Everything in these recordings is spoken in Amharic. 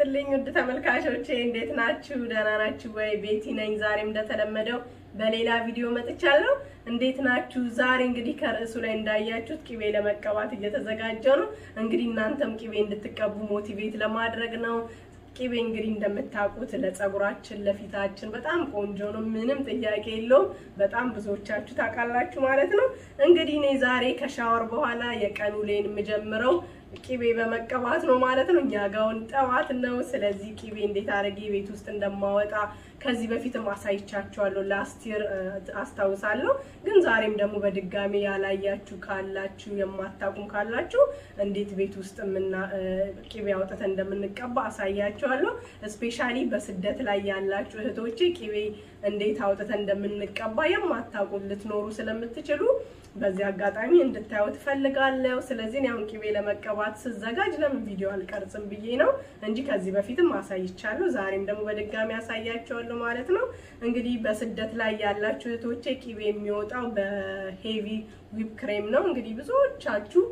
ይስጥልኝ ውድ ተመልካቾቼ እንዴት ናችሁ? ደህና ናችሁ ወይ? ቤቲ ነኝ። ዛሬም እንደተለመደው በሌላ ቪዲዮ መጥቻለሁ። እንዴት ናችሁ? ዛሬ እንግዲህ ከርዕሱ ላይ እንዳያችሁት ቅቤ ለመቀባት እየተዘጋጀው ነው። እንግዲህ እናንተም ቅቤ እንድትቀቡ ሞቲቬት ለማድረግ ነው። ቅቤ እንግዲህ እንደምታውቁት ለፀጉራችን ለፊታችን በጣም ቆንጆ ነው። ምንም ጥያቄ የለውም። በጣም ብዙዎቻችሁ ታውቃላችሁ ማለት ነው። እንግዲህ እኔ ዛሬ ከሻወር በኋላ የቀን ውሌን የምጀምረው ቅቤ በመቀባት ነው ማለት ነው። እኛ ጋውን ጠዋት ነው። ስለዚህ ቅቤ እንዴት አድርጌ ቤት ውስጥ እንደማወጣ ከዚህ በፊትም አሳይቻችኋለሁ። ላስቲር አስታውሳለሁ። ግን ዛሬም ደግሞ በድጋሚ ያላያችሁ ካላችሁ የማታውቁም ካላችሁ እንዴት ቤት ውስጥ ምና ቅቤ አውጥተን እንደምንቀባ አሳያችኋለሁ። እስፔሻሊ በስደት ላይ ያላችሁ እህቶቼ ቅቤ እንዴት አውጥተን እንደምንቀባ የማታውቁ ልትኖሩ ስለምትችሉ በዚህ አጋጣሚ እንድታዩ ትፈልጋለሁ። ስለዚህ አሁን ቅቤ ለመቀባት ስዘጋጅ ለምን ቪዲዮ አልቀርጽም ብዬ ነው እንጂ ከዚህ በፊትም አሳይቻለሁ። ዛሬም ደግሞ በድጋሚ አሳያቸዋለሁ ማለት ነው። እንግዲህ በስደት ላይ ያላችሁ እህቶቼ ቅቤ የሚወጣው በሄቪ ዊፕ ክሬም ነው። እንግዲህ ብዙዎቻችሁ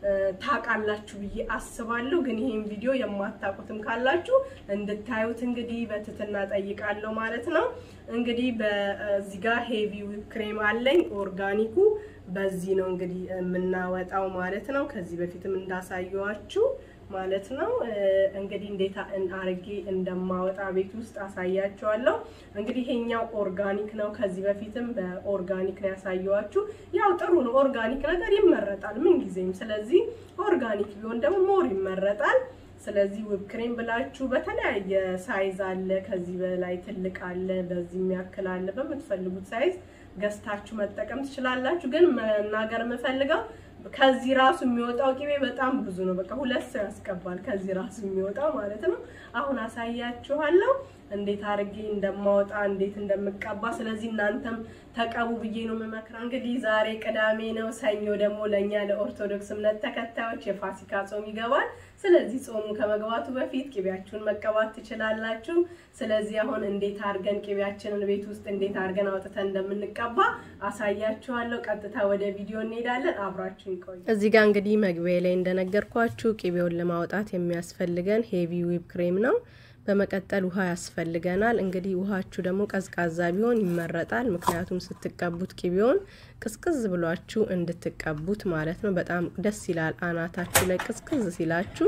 ታውቃላችሁ ብዬ አስባለሁ። ግን ይሄን ቪዲዮ የማታውቁትም ካላችሁ እንድታዩት እንግዲህ በትህትና ጠይቃለሁ ማለት ነው። እንግዲህ በዚህ ጋር ሄቪ ዊፕ ክሬም አለኝ ኦርጋኒኩ በዚህ ነው እንግዲህ የምናወጣው ማለት ነው። ከዚህ በፊትም እንዳሳየዋችሁ ማለት ነው። እንግዲህ እንዴት አርጌ እንደማወጣ ቤት ውስጥ አሳያቸዋለሁ። እንግዲህ ይሄኛው ኦርጋኒክ ነው። ከዚህ በፊትም በኦርጋኒክ ነው ያሳየዋችሁ። ያው ጥሩ ነው፣ ኦርጋኒክ ነገር ይመረጣል ምን ጊዜም። ስለዚህ ኦርጋኒክ ቢሆን ደግሞ ሞር ይመረጣል። ስለዚህ ውብ ክሬም ብላችሁ በተለያየ ሳይዝ አለ። ከዚህ በላይ ትልቅ አለ፣ በዚህ የሚያክል አለ። በምትፈልጉት ሳይዝ ገዝታችሁ መጠቀም ትችላላችሁ። ግን መናገር የምፈልገው ከዚህ ራሱ የሚወጣው ቅቤ በጣም ብዙ ነው። በቃ ሁለት ሰው ያስገባል ከዚህ ራሱ የሚወጣው ማለት ነው። አሁን አሳያችኋለሁ እንዴት አድርጌ እንደማወጣ እንዴት እንደምቀባ። ስለዚህ እናንተም ተቀቡ ብዬ ነው የምመክረው። እንግዲህ ዛሬ ቅዳሜ ነው። ሰኞ ደግሞ ለእኛ ለኦርቶዶክስ እምነት ተከታዮች የፋሲካ ጾም ይገባል። ስለዚህ ጾሙ ከመግባቱ በፊት ቅቤያችሁን መቀባት ትችላላችሁ። ስለዚህ አሁን እንዴት አድርገን ቅቤያችንን ቤት ውስጥ እንዴት አድርገን አውጥተን እንደምንቀባ አሳያችኋለሁ። ቀጥታ ወደ ቪዲዮ እንሄዳለን። አብራችሁ ይቆዩ። እዚህ ጋር እንግዲህ መግቢያ ላይ እንደነገርኳችሁ ቅቤውን ለማውጣት የሚያስፈልገን ሄቪ ዊፕ ክሬም ነው። በመቀጠል ውሃ ያስፈልገናል። እንግዲህ ውሃችሁ ደግሞ ቀዝቃዛ ቢሆን ይመረጣል። ምክንያቱም ስትቀቡት ቅቤውን ቅዝቅዝ ብሏችሁ እንድትቀቡት ማለት ነው። በጣም ደስ ይላል። አናታችሁ ላይ ቅዝቅዝ ሲላችሁ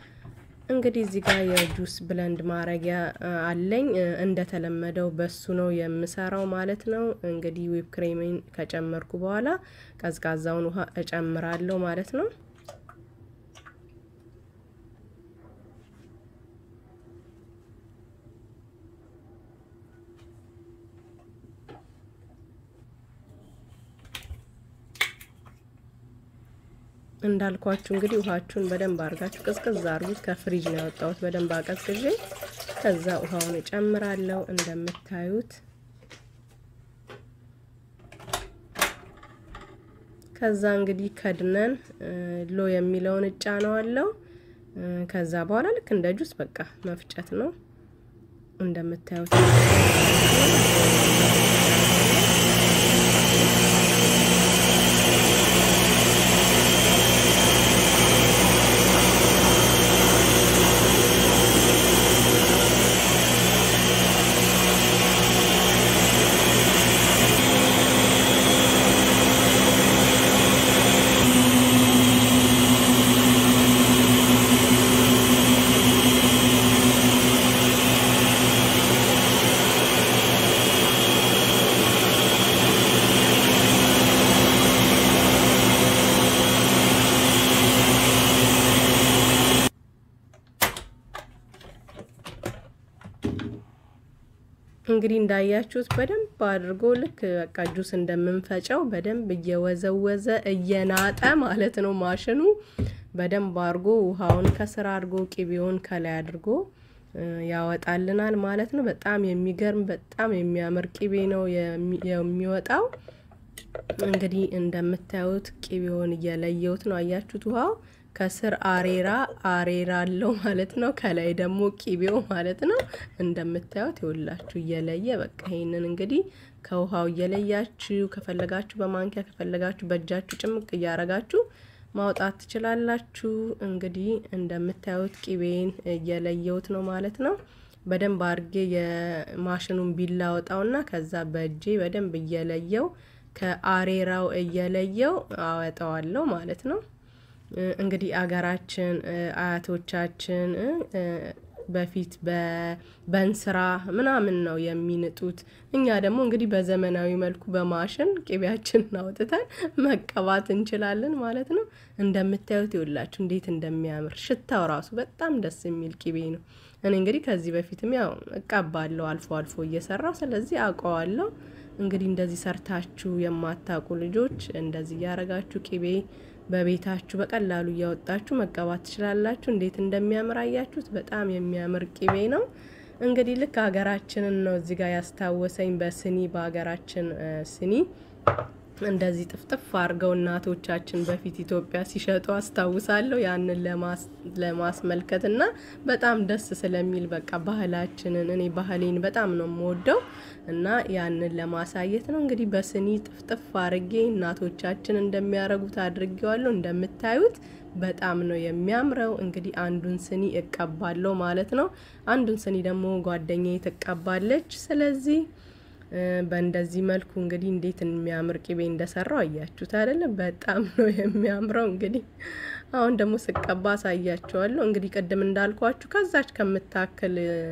እንግዲህ እዚህ ጋር የጁስ ብለንድ ማረጊያ አለኝ። እንደተለመደው በሱ ነው የምሰራው ማለት ነው። እንግዲህ ዊፕ ክሬምን ከጨመርኩ በኋላ ቀዝቃዛውን ውሃ እጨምራለሁ ማለት ነው። እንዳልኳችሁ እንግዲህ ውሃችሁን በደንብ አድርጋችሁ ቅዝቅዝ አድርጉት። ከፍሪጅ ነው ያወጣሁት በደንብ አቀዝቅዤ። ከዛ ውሃውን እጨምራለሁ እንደምታዩት። ከዛ እንግዲህ ከድነን ሎ የሚለውን እጫነዋለሁ። ከዛ በኋላ ልክ እንደ ጁስ በቃ መፍጨት ነው እንደምታዩት እንግዲህ እንዳያችሁት በደንብ አድርጎ ልክ በቃ ጁስ እንደምንፈጨው በደንብ እየወዘወዘ እየናጠ ማለት ነው ማሽኑ። በደንብ አድርጎ ውሃውን ከስር አድርጎ ቅቤውን ከላይ አድርጎ ያወጣልናል ማለት ነው። በጣም የሚገርም በጣም የሚያምር ቅቤ ነው የሚወጣው። እንግዲህ እንደምታዩት ቅቤውን እየለየውት ነው። አያችሁት ውሃው ከስር አሬራ አሬራ አለው ማለት ነው። ከላይ ደግሞ ቂቤው ማለት ነው። እንደምታዩት ይኸውላችሁ እየለየ በቃ ይሄንን እንግዲህ ከውሃው እየለያችሁ ከፈለጋችሁ በማንኪያ ከፈለጋችሁ በእጃችሁ ጭምቅ እያረጋችሁ ማውጣት ትችላላችሁ። እንግዲህ እንደምታዩት ቂቤን እየለየሁት ነው ማለት ነው። በደንብ አድርጌ የማሽኑን ቢላ አወጣውና ከዛ በእጄ በደንብ እየለየው ከአሬራው እየለየው አወጣዋለሁ ማለት ነው። እንግዲህ አገራችን አያቶቻችን በፊት በእንስራ ምናምን ነው የሚንጡት። እኛ ደግሞ እንግዲህ በዘመናዊ መልኩ በማሽን ቅቤያችንን አውጥተን መቀባት እንችላለን ማለት ነው። እንደምታዩት ይውላችሁ እንዴት እንደሚያምር ሽታው ራሱ በጣም ደስ የሚል ቅቤ ነው። እኔ እንግዲህ ከዚህ በፊትም ያው እቀባለሁ አልፎ አልፎ እየሰራው ስለዚህ አውቀዋለሁ። እንግዲህ እንደዚህ ሰርታችሁ የማታውቁ ልጆች እንደዚህ እያረጋችሁ ቅቤ በቤታችሁ በቀላሉ እያወጣችሁ መቀባት ትችላላችሁ። እንዴት እንደሚያምር አያችሁት? በጣም የሚያምር ቅቤ ነው። እንግዲህ ልክ ሀገራችንን ነው እዚህ ጋር ያስታወሰኝ። በስኒ በሀገራችን ስኒ እንደዚህ ጥፍጥፍ አድርገው እናቶቻችን በፊት ኢትዮጵያ ሲሸጡ አስታውሳለሁ። ያንን ለማስመልከት እና በጣም ደስ ስለሚል በቃ ባህላችንን እኔ ባህሌን በጣም ነው የምወደው እና ያንን ለማሳየት ነው እንግዲህ በስኒ ጥፍጥፍ አድርጌ እናቶቻችን እንደሚያደርጉት አድርጌዋለሁ። እንደምታዩት በጣም ነው የሚያምረው። እንግዲህ አንዱን ስኒ እቀባለሁ ማለት ነው። አንዱን ስኒ ደግሞ ጓደኛዬ ትቀባለች። ስለዚህ በእንደዚህ መልኩ እንግዲህ እንዴት የሚያምር ቅቤ እንደሰራው አያችሁት አይደለም? በጣም ነው የሚያምረው። እንግዲህ አሁን ደግሞ ስቀባ አሳያቸዋለሁ። እንግዲህ ቅድም እንዳልኳችሁ ከዛች ከምታክል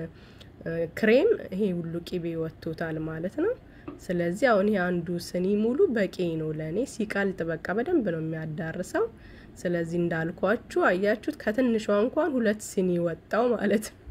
ክሬም ይሄ ሁሉ ቅቤ ወጥቶታል ማለት ነው። ስለዚህ አሁን ይሄ አንዱ ስኒ ሙሉ በቂ ነው ለእኔ። ሲቀልጥ በቃ በደንብ ነው የሚያዳርሰው። ስለዚህ እንዳልኳችሁ አያችሁት፣ ከትንሿ እንኳን ሁለት ስኒ ወጣው ማለት ነው።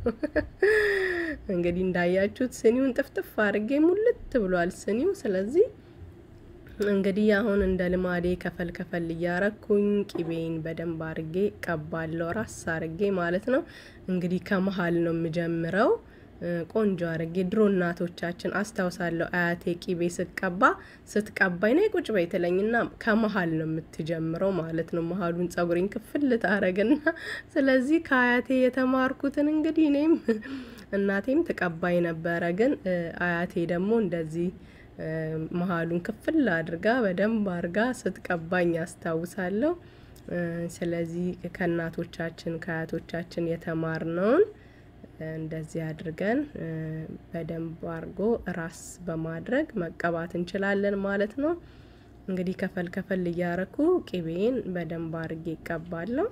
እንግዲህ እንዳያችሁት ስኒውን ጥፍጥፍ አድርጌ ሙልት ብሏል ስኒው። ስለዚህ እንግዲህ አሁን እንደ ልማዴ ከፈል ከፈል እያረኩኝ ቂቤን በደንብ አርጌ ቀባለሁ፣ ራስ አርጌ ማለት ነው። እንግዲህ ከመሀል ነው የምጀምረው ቆንጆ አርጌ። ድሮ እናቶቻችን አስታውሳለሁ አያቴ ቂቤ ስቀባ ስትቀባይ ነይ ቁጭ በይ ትለኝና ከመሀል ነው የምትጀምረው ማለት ነው። መሀሉን ጸጉሬን ክፍል ታረግና ስለዚህ ከአያቴ የተማርኩትን እንግዲህ እኔም እናቴም ትቀባይ ነበረ። ግን አያቴ ደግሞ እንደዚህ መሀሉን ክፍል አድርጋ በደንብ አድርጋ ስትቀባኝ አስታውሳለሁ። ስለዚህ ከእናቶቻችን ከአያቶቻችን የተማርነውን እንደዚህ አድርገን በደንብ አድርጎ ራስ በማድረግ መቀባት እንችላለን ማለት ነው። እንግዲህ ከፈል ከፈል እያረኩ ቅቤን በደንብ አድርጌ ይቀባለሁ።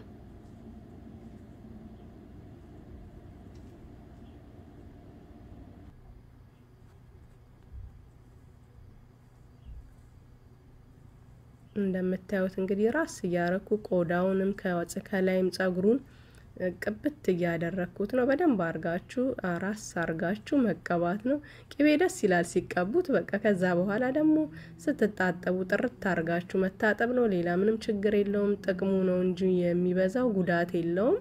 እንደምታዩት እንግዲህ ራስ እያረኩ ቆዳውንም ከላይም ጸጉሩን ቅብት እያደረግኩት ነው። በደንብ አርጋችሁ ራስ አርጋችሁ መቀባት ነው። ቅቤ ደስ ይላል ሲቀቡት። በቃ ከዛ በኋላ ደግሞ ስትታጠቡ ጥርት አርጋችሁ መታጠብ ነው። ሌላ ምንም ችግር የለውም። ጥቅሙ ነው እንጂ የሚበዛው ጉዳት የለውም።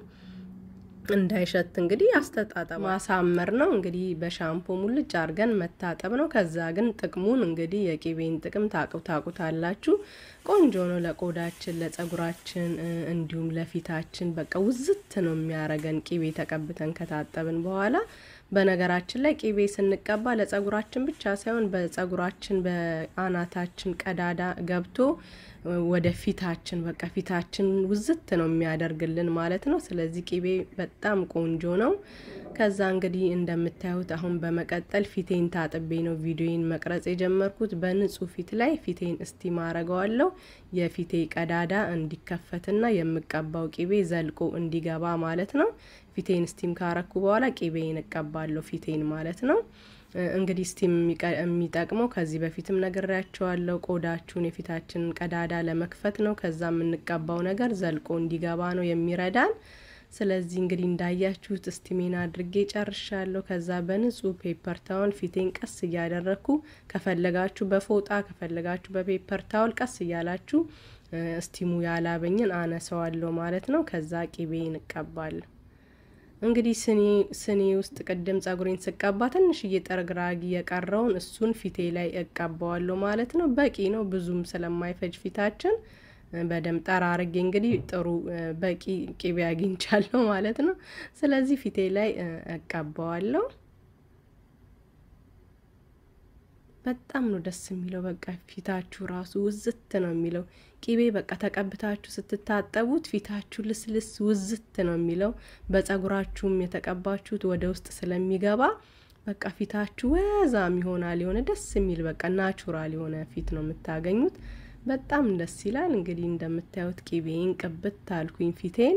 እንዳይሸት እንግዲህ አስተጣጠብ ማሳመር ነው። እንግዲህ በሻምፖ ሙልጭ አርገን መታጠብ ነው። ከዛ ግን ጥቅሙን እንግዲህ የቂቤን ጥቅም ታቁ ታቁታላችሁ። ቆንጆ ነው ለቆዳችን፣ ለጸጉራችን እንዲሁም ለፊታችን በቃ ውዝት ነው የሚያረገን ቂቤ ተቀብተን ከታጠብን በኋላ። በነገራችን ላይ ቂቤ ስንቀባ ለጸጉራችን ብቻ ሳይሆን በጸጉራችን በአናታችን ቀዳዳ ገብቶ ወደ ፊታችን በቃ ፊታችን ውዝት ነው የሚያደርግልን ማለት ነው። ስለዚህ ቂቤ በጣም ቆንጆ ነው። ከዛ እንግዲህ እንደምታዩት አሁን በመቀጠል ፊቴን ታጥቤ ነው ቪዲዮን መቅረጽ የጀመርኩት። በንጹህ ፊት ላይ ፊቴን እስቲም አረገዋለሁ የፊቴ ቀዳዳ እንዲከፈትና የምቀባው ቂቤ ዘልቆ እንዲገባ ማለት ነው። ፊቴን ስቲም ካረኩ በኋላ ቂቤን እቀባለሁ ፊቴን ማለት ነው። እንግዲህ ስቲም የሚጠቅመው ከዚህ በፊትም ነግሬያቸዋለሁ። ቆዳችሁን የፊታችንን ቀዳዳ ለመክፈት ነው። ከዛ የምንቀባው ነገር ዘልቆ እንዲገባ ነው የሚረዳን። ስለዚህ እንግዲህ እንዳያችሁት ስቲሜን አድርጌ ጨርሻለሁ። ከዛ በንጹህ ፔፐር ታውል ፊቴን ቀስ እያደረግኩ ከፈለጋችሁ በፎጣ ከፈለጋችሁ በፔፐር ታውል ቀስ እያላችሁ ስቲሙ ያላበኝን አነሰዋለሁ ማለት ነው። ከዛ ቂቤን እቀባለሁ። እንግዲህ ስኒ ውስጥ ቅድም ጸጉሬን ስቀባ ትንሽዬ ጠርግራጊ የቀረውን እሱን ፊቴ ላይ እቀባዋለሁ ማለት ነው። በቂ ነው፣ ብዙም ስለማይፈጅ ፊታችን በደንብ ጠራርጌ እንግዲህ ጥሩ በቂ ቂቤ አግኝቻለሁ ማለት ነው። ስለዚህ ፊቴ ላይ እቀባዋለሁ። በጣም ነው ደስ የሚለው። በቃ ፊታችሁ ራሱ ውዝት ነው የሚለው። ቂቤ በቃ ተቀብታችሁ ስትታጠቡት ፊታችሁ ልስልስ ውዝት ነው የሚለው። በጸጉራችሁም የተቀባችሁት ወደ ውስጥ ስለሚገባ በቃ ፊታችሁ ወዛም ይሆናል። የሆነ ደስ የሚል በቃ ናቹራል የሆነ ፊት ነው የምታገኙት። በጣም ደስ ይላል። እንግዲህ እንደምታዩት ቂቤን ቅብት አልኩኝ ፊቴን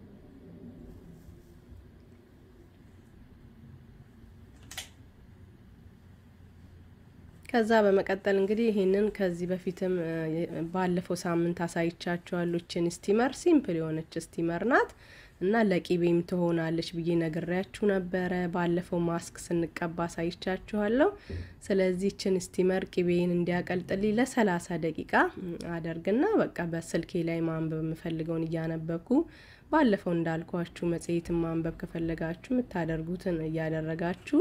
ከዛ በመቀጠል እንግዲህ ይሄንን ከዚህ በፊትም ባለፈው ሳምንት አሳይቻችኋለሁ። ችን ስቲመር ሲምፕል የሆነች ስቲመር ናት እና ለቂቤም ትሆናለች ብዬ ነግሬያችሁ ነበረ። ባለፈው ማስክ ስንቀባ አሳይቻችኋለሁ። ስለዚህ ችን ስቲመር ቂቤን እንዲያቀልጥልኝ ለሰላሳ ደቂቃ አደርግና በቃ በስልኬ ላይ ማንበብ የምፈልገውን እያነበብኩ ባለፈው እንዳልኳችሁ መጽሔትን ማንበብ ከፈለጋችሁ የምታደርጉትን እያደረጋችሁ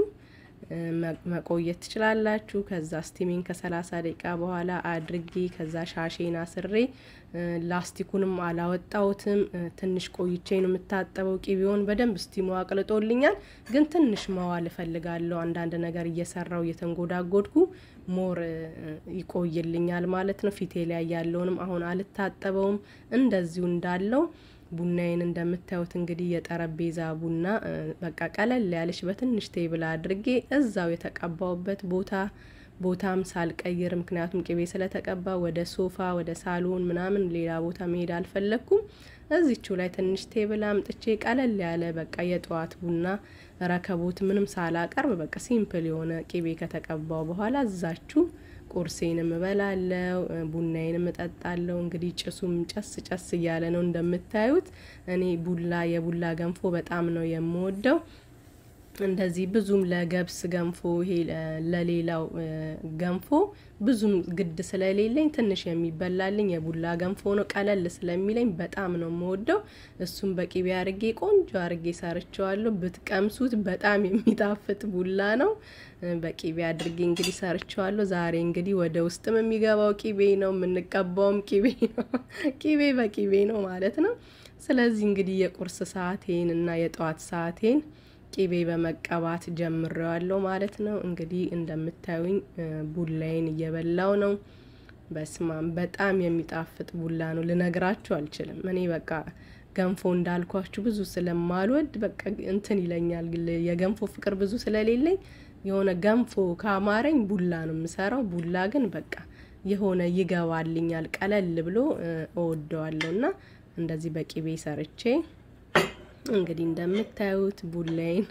መቆየት ትችላላችሁ። ከዛ ስቲሚን ከሰላሳ ደቂቃ በኋላ አድርጌ ከዛ ሻሼን አስሬ ላስቲኩንም አላወጣሁትም። ትንሽ ቆይቼ ነው የምታጠበው። ቂቤውን በደንብ ስቲሙ አቅልጦልኛል፣ ግን ትንሽ መዋል እፈልጋለሁ። አንዳንድ ነገር እየሰራው እየተንጎዳጎድኩ ሞር ይቆይልኛል ማለት ነው። ፊቴ ላይ ያለውንም አሁን አልታጠበውም እንደዚሁ እንዳለው ቡናዬን እንደምታዩት እንግዲህ የጠረጴዛ ቡና በቃ ቀለል ያለች በትንሽ ቴብል አድርጌ እዛው የተቀባውበት ቦታ ቦታም ሳልቀይር፣ ምክንያቱም ቅቤ ስለተቀባ ወደ ሶፋ ወደ ሳሎን ምናምን ሌላ ቦታ መሄድ አልፈለግኩም። እዚቹ ላይ ትንሽ ቴብል አምጥቼ ቀለል ያለ በቃ የጠዋት ቡና ረከቦት ምንም ሳላቀርብ በቃ ሲምፕል የሆነ ቅቤ ከተቀባው በኋላ እዛችሁ ቁርሴንም እበላለው፣ ቡናዬንም እጠጣለው። እንግዲህ ጭሱም ጨስ ጨስ እያለ ነው እንደምታዩት። እኔ ቡላ የቡላ ገንፎ በጣም ነው የምወደው። እንደዚህ ብዙም ለገብስ ገንፎ ይሄ ለሌላው ገንፎ ብዙም ግድ ስለሌለኝ ትንሽ የሚበላልኝ የቡላ ገንፎ ነው። ቀለል ስለሚለኝ በጣም ነው የምወደው። እሱም በቂቤ አርጌ ቆንጆ አርጌ ሰርቸዋለሁ። ብትቀምሱት በጣም የሚጣፍጥ ቡላ ነው። በቂቤ አድርጌ እንግዲህ ሰርቸዋለሁ። ዛሬ እንግዲህ ወደ ውስጥም የሚገባው ቂቤ ነው፣ የምንቀባውም ቂቤ ነው። ቂቤ በቂቤ ነው ማለት ነው። ስለዚህ እንግዲህ የቁርስ ሰዓቴን እና የጠዋት ሰዓቴን ቂቤ በመቀባት ጀምሬዋለሁ ማለት ነው። እንግዲህ እንደምታዩኝ ቡላዬን እየበላው ነው። በስማም በጣም የሚጣፍጥ ቡላ ነው፣ ልነግራችሁ አልችልም። እኔ በቃ ገንፎ እንዳልኳችሁ ብዙ ስለማልወድ በቃ እንትን ይለኛል። የገንፎ ፍቅር ብዙ ስለሌለኝ የሆነ ገንፎ ካማረኝ ቡላ ነው የምሰራው። ቡላ ግን በቃ የሆነ ይገባልኛል፣ ቀለል ብሎ እወደዋለሁ እና እንደዚህ በቂቤ ሰርቼ እንግዲህ እንደምታዩት ቡላይን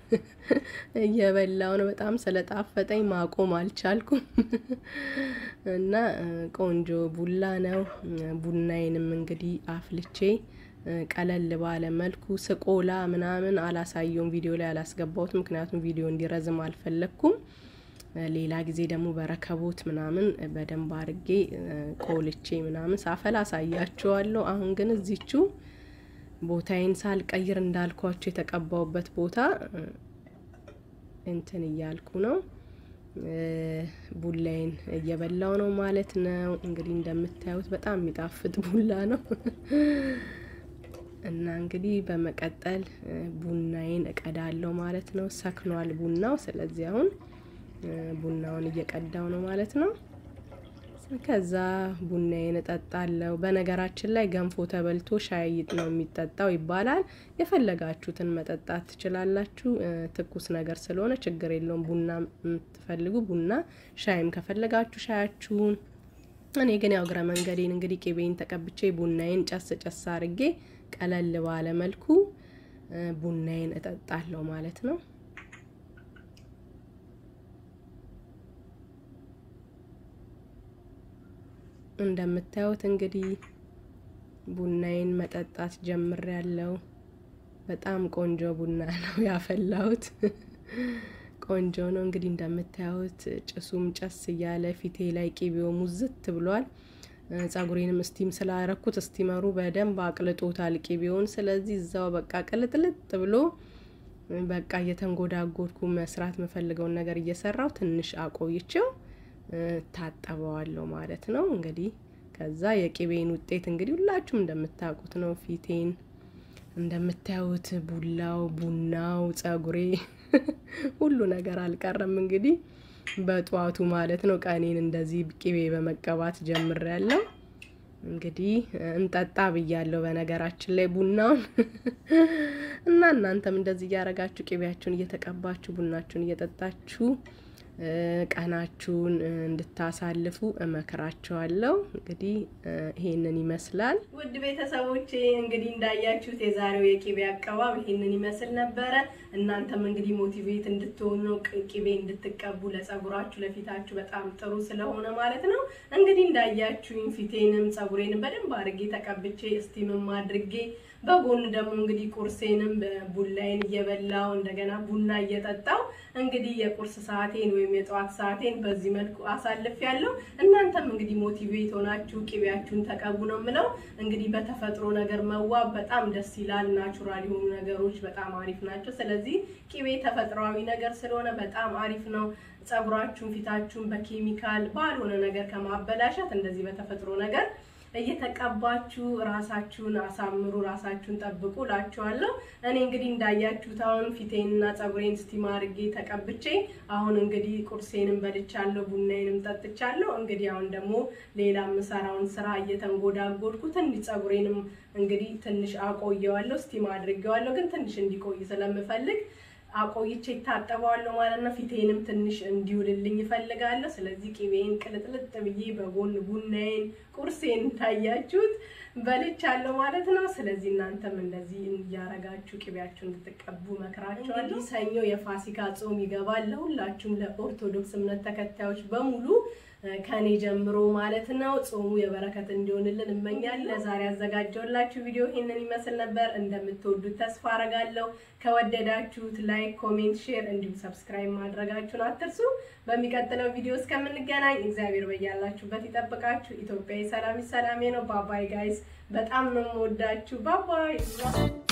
እየበላው ነው። በጣም ስለጣፈጠኝ ማቆም አልቻልኩም እና ቆንጆ ቡላ ነው። ቡናዬንም እንግዲህ አፍልቼ ቀለል ባለ መልኩ ስቆላ ምናምን አላሳየውም፣ ቪዲዮ ላይ አላስገባሁት፣ ምክንያቱም ቪዲዮ እንዲረዝም አልፈለግኩም። ሌላ ጊዜ ደግሞ በረከቦት ምናምን በደንብ አርጌ ቆልቼ ምናምን ሳፈላ አሳያችኋለሁ። አሁን ግን እዚቹ ቦታዬን ሳልቀይር እንዳልኳቸው የተቀባውበት ቦታ እንትን እያልኩ ነው። ቡላዬን እየበላው ነው ማለት ነው። እንግዲህ እንደምታዩት በጣም የሚጣፍጥ ቡላ ነው እና እንግዲህ በመቀጠል ቡናዬን እቀዳለሁ ማለት ነው። ሰክኗል ቡናው። ስለዚህ አሁን ቡናውን እየቀዳው ነው ማለት ነው። ከዛ ቡናዬን እጠጣለሁ። በነገራችን ላይ ገንፎ ተበልቶ ሻይ ነው የሚጠጣው ይባላል። የፈለጋችሁትን መጠጣት ትችላላችሁ። ትኩስ ነገር ስለሆነ ችግር የለውም። ቡና የምትፈልጉ ቡና፣ ሻይም ከፈለጋችሁ ሻያችሁን። እኔ ግን ያው እግረ መንገዴን እንግዲህ ቂቤን ተቀብቼ ቡናዬን ጨስ ጨስ አርጌ ቀለል ባለ መልኩ ቡናዬን እጠጣለሁ ማለት ነው። እንደምታዩት እንግዲህ ቡናዬን መጠጣት ጀምሬያለሁ። በጣም ቆንጆ ቡና ነው ያፈላሁት። ቆንጆ ነው እንግዲህ እንደምታዩት ጭሱም ጨስ እያለ ፊቴ ላይ ቂቤው ሙዝት ብሏል። ጸጉሬንም ስቲም ስላረኩት ስቲመሩ በደንብ አቅልጦታል ቂቤውን። ስለዚህ እዛው በቃ ቅልጥልጥ ብሎ በቃ እየተንጎዳጎድኩ መስራት የምፈልገውን ነገር እየሰራው ትንሽ አቆይቼው ታጠበዋለሁ ማለት ነው። እንግዲህ ከዛ የቂቤን ውጤት እንግዲህ ሁላችሁም እንደምታውቁት ነው። ፊቴን እንደምታዩት ቡላው፣ ቡናው፣ ጸጉሬ ሁሉ ነገር አልቀረም። እንግዲህ በጠዋቱ ማለት ነው። ቀኔን እንደዚህ ቅቤ በመቀባት ጀምሬያለሁ። እንግዲህ እንጠጣ ብያለሁ። በነገራችን ላይ ቡናውን እና እናንተም እንደዚህ እያደረጋችሁ ቅቤያችሁን እየተቀባችሁ ቡናችሁን እየጠጣችሁ ቀናችሁን እንድታሳልፉ እመክራቸዋለሁ። እንግዲህ ይሄንን ይመስላል። ውድ ቤተሰቦቼ እንግዲህ እንዳያችሁት የዛሬው የቅቤ አቀባብ ይሄንን ይመስል ነበረ። እናንተም እንግዲህ ሞቲቬት እንድትሆኑ ቅቤ እንድትቀቡ ለጸጉራችሁ፣ ለፊታችሁ በጣም ጥሩ ስለሆነ ማለት ነው። እንግዲህ እንዳያችሁኝ ፊቴንም ጸጉሬንም በደንብ አድርጌ ተቀብቼ እስቲምም አድርጌ በጎን ደግሞ እንግዲህ ቁርሴንም ቡላይን እየበላው እንደገና ቡና እየጠጣው እንግዲህ የቁርስ ሰዓቴን ወይም የጠዋት ሰዓቴን በዚህ መልኩ አሳልፍ ያለው። እናንተም እንግዲህ ሞቲቬት ሆናችሁ ቅቤያችሁን ተቀቡ ነው የምለው። እንግዲህ በተፈጥሮ ነገር መዋብ በጣም ደስ ይላል። ናቹራል የሆኑ ነገሮች በጣም አሪፍ ናቸው። ስለዚህ ቅቤ ተፈጥሯዊ ነገር ስለሆነ በጣም አሪፍ ነው። ጸጉራችሁን፣ ፊታችሁን በኬሚካል ባልሆነ ነገር ከማበላሸት እንደዚህ በተፈጥሮ ነገር እየተቀባችሁ ራሳችሁን አሳምሩ፣ ራሳችሁን ጠብቁ ላችኋለሁ። እኔ እንግዲህ እንዳያችሁት አሁን ፊቴንና ጸጉሬን ስቲም አድርጌ ተቀብቼ አሁን እንግዲህ ቁርሴንም በልቻለሁ፣ ቡናዬንም ጠጥቻለሁ። እንግዲህ አሁን ደግሞ ሌላ የምሰራውን ስራ እየተንጎዳጎድኩ ትንሽ ጸጉሬንም እንግዲህ ትንሽ አቆየዋለሁ፣ ስቲም አድርጌዋለሁ። ግን ትንሽ እንዲቆይ ስለምፈልግ አቆይቼ ይታጠበዋለሁ ማለት ነው። ፊቴንም ትንሽ እንዲውልልኝ ይፈልጋለሁ። ስለዚህ ቅቤን ቅልጥልጥ ብዬ በጎን ቡናዬን ቁርሴን ታያችሁት በልቻለሁ ማለት ነው። ስለዚህ እናንተም እንደዚህ እያረጋችሁ ቅቤያችሁ እንድትቀቡ መክራችኋለሁ። ሰኞ የፋሲካ ጾም ይገባል። ለሁላችሁም ለኦርቶዶክስ እምነት ተከታዮች በሙሉ ከኔ ጀምሮ ማለት ነው። ጾሙ የበረከት እንዲሆንልን እመኛለሁ። ለዛሬ ያዘጋጀውላችሁ ቪዲዮ ይሄንን ይመስል ነበር። እንደምትወዱት ተስፋ አረጋለሁ። ከወደዳችሁት ላይክ፣ ኮሜንት፣ ሼር እንዲሁም ሰብስክራይብ ማድረጋችሁን አትርሱ። በሚቀጥለው ቪዲዮ እስከምንገናኝ እግዚአብሔር በያላችሁበት ይጠብቃችሁ። ኢትዮጵያዊ ሰላም ሰላሜ ነው። ባባይ ጋይስ፣ በጣም ነው የምወዳችሁ። ባባይ